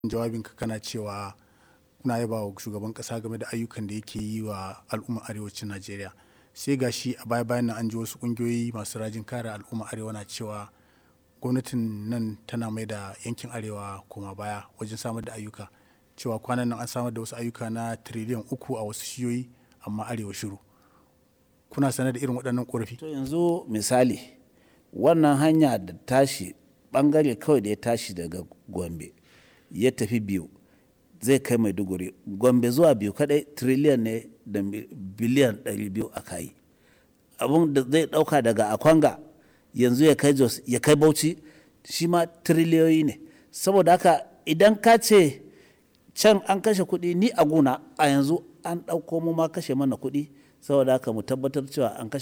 jawabinka kana cewa kuna yaba wa shugaban kasa game da ayyukan da yake yi wa al'ummar arewacin najeriya sai ga shi a baya bayan nan an ji wasu kungiyoyi masu rajin kare al'ummar arewa na cewa gwamnatin nan tana mai da yankin arewa koma baya wajen samar da ayyuka cewa kwanan nan an samar da wasu ayyuka na tiriliyan uku a wasu shiyoyi amma arewa shiru kuna sanar da irin waɗannan ƙorafi to yanzu misali wannan hanya da tashi bangare kawai da ya tashi daga gombe ya tafi biyu zai kai maiduguri gombe zuwa biyu kadai triliyan ne da biliyan 200 a kayi abun da zai dauka daga akwanga yanzu ya kai jos ya kai bauchi shi ma triliyoyi ne saboda haka idan ka ce can an kashe kuɗi ni a guna a yanzu an ɗauko mu ma kashe mana kuɗi saboda haka mu tabbatar cewa an kashe